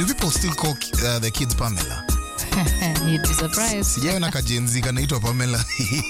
do people still call uh, the kids Pamela? You'd be surprised. Sijaona kajenzi kanaitwa Pamela.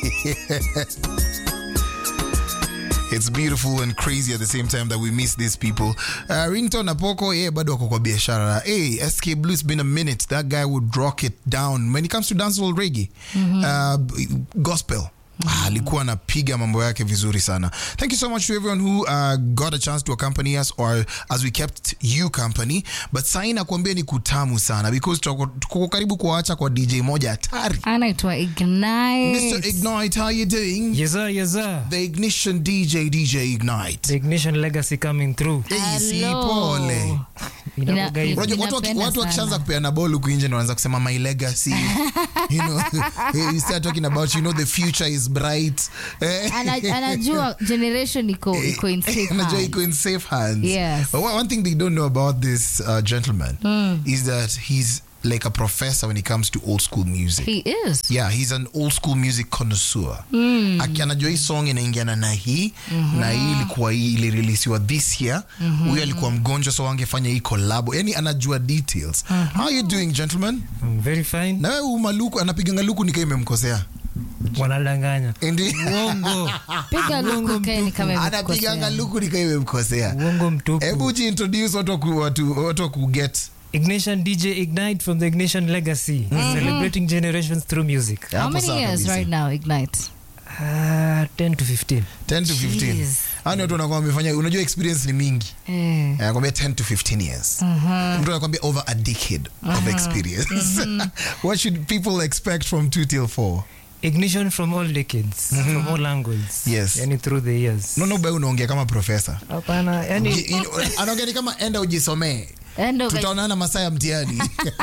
It's beautiful and crazy at the same time that we miss these people. Uh, Ringtone Apoko, yeah, bado wako kwa biashara. Hey, SK Blue, it's been a minute. That guy would rock it down when it comes to dancehall reggae, uh, gospel. Ah, alikuwa anapiga mambo yake vizuri sana thank you so much to everyone who uh, got a chance to accompany us or as we kept you company but sai nakuambia ni kutamu sana because tuko tuko karibu kuacha kwa dj moja hatari anaitwa Ignite. mr ignite how you doing Yes, sir, yes, sir. the ignition dj dj ignite The ignition legacy coming through. Easy, Hello. pole Inakuwaga hivyo. Unajua, watu waki- Ninapenda watu wakishaanza sana. kupeana ball huku nje ndo wanaanza kusema my legacy you know you start talking about you know the future is bright Eh, Ana- anajua generation iko iko in safe Anajua hands. iko in safe hands. Yes. But one one thing they don't know about this uh, gentleman is that he's like a professor when it comes to old school music. He is. Yeah, he's an old school music connoisseur. Aki anajua hii song inaingiana na hii na hii ilikuwa hii ilireleasiwa this year. Huyu alikuwa mgonjwa so angefanya hii collab. Yani anajua details. How are you doing gentlemen? I'm very fine. Na wewe umaluku anapiganga luku nikaa imemkosea. Wanadanganya. Ndi Uongo. Piga luku kaeni kama anapiganga imekosea. luku nikaa imemkosea. Uongo mtupu. Hebu jiintroduce watu waku- watu watu waku get Ignition DJ Ignite from the Ignition Legacy. Celebrating generations through music. How Hapo many sawa years kabisa. right now, Ignite? Uh, 10 to 15. 10 to 15 Jeez. Hao ni watu wanakuwa wamefanya unajua experience ni mingi Eh. anakwambia 10 to 15 years mtu anakwambia over a decade of experience what should people expect from 2 till 4 Ignition from all decades, from all angles. Yes. Yani through the years. nono bai unaongea kama profesa Hapana, yani Uji- in- anaongea ni kama enda ujisomee Endo guys. tutaonana masaa ya mtihani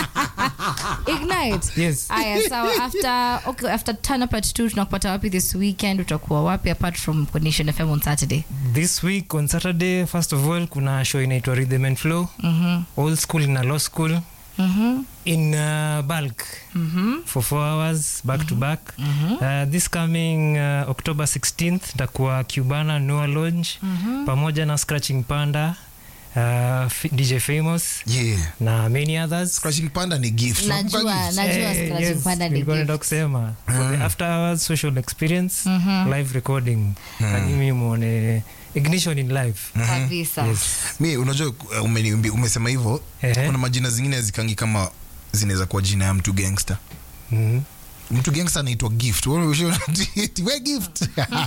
Ignite. Yes. Aya, sawa after okay, after turn up at 2 tunakupata wapi this weekend utakuwa wapi apart from Condition FM on Saturday? this week on Saturday, first of all, kuna show inaitwa Rhythm and Flow. Old school na law school. Mhm. in uh, bulk for four hours back to back uh, this coming uh, october 16th takuwa cubana noa lounge pamoja na scratching panda uh, F- dj famous yeah na many others scratching panda ni gift Najua, Unakumbuka gift? najua Eh, Scratching yes, Panda ni nilikuwa naenda gift. kusema for the after hours social experience live recording kanyimi muone ignition in live Kabisa. yes mi unajua uh, umeniambi- umesema hivyo Ehe. kuna majina zingine hazikangi kama zinaweza kuwa jina ya mtu gangster Mhm. mtu gangster anaitwa gift Wewe ushaona ati, we gift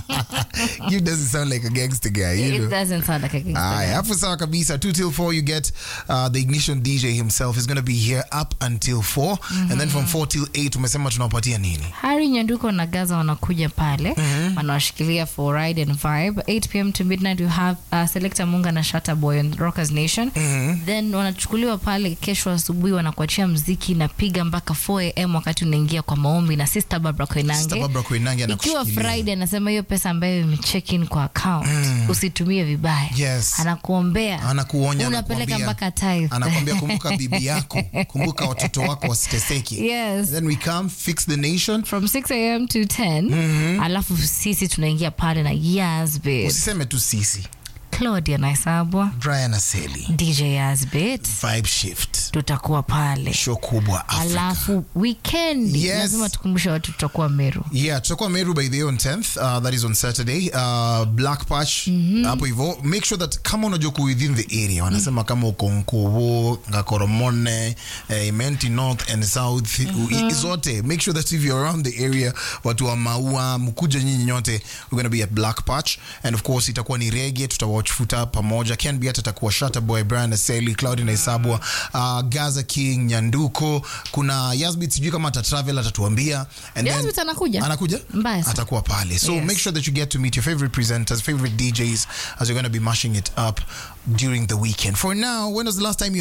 gift doesn't sound like a gangster guy you It know doesn't sound like a gangster. Aye, hapo sawa kabisa 2 till 4 you get uh, the ignition dj himself is going to be here up until 4 and then from 4 till 8 umesema tunawapatia nini Harry Nyanduko na Gaza wanakuja pale wanawashikilia for ride and vibe 8 pm to midnight you have uh, Selector Munga na Shatta Boy on Rockers Nation then wanachukuliwa pale kesho asubuhi wanakuachia mziki napiga mpaka 4 am wakati unaingia kwa maombi na Sister Barbara Sister Koinange Barbara Koinange ikiwa anakushikilia. Friday anasema hiyo pesa ambayo imecheck in kwa account usitumie vibaya Yes. anakuombea Anakuonya, unapeleka anakuambia- mpaka tithe anakwambia kumbuka bibi yako kumbuka watoto wako wasiteseki Yes. then we come fix the nation from 6 am to 10 alafu sisi tunaingia pale na Yazbit usiseme tu sisi Claudia Naisabwa brian aseli DJ Yazbit vibe shift tutakuwa pale show kubwa Africa. alafu weekend Yes. lazima tukumbushe watu tutakuwa Meru yeah tutakuwa meru by the way on 10th uh, that is on saturday uh, black patch hapo hivyo make sure that kama unajua ku within the area wanasema kama uko nkuvu ngakoromone uh, imenti north and south uh zote make sure that if you're around the area watu wa maua mkuja nyinyi nyote we're gonna be at black patch and of course itakuwa ni rege tutawatch futa pamoja ken biat atakuwa shata boy brian aseli claudi naisabwa uh, gaza king nyanduko kuna yasbit sijui kama atatravel atatuambia and then- Yazbit anakuja anakuja Mbaya sana. atakuwa pale so Yes. make sure that you get to meet your favorite presenters favorite djs as you're going to be mashing it up during the weekend for now when was the last time you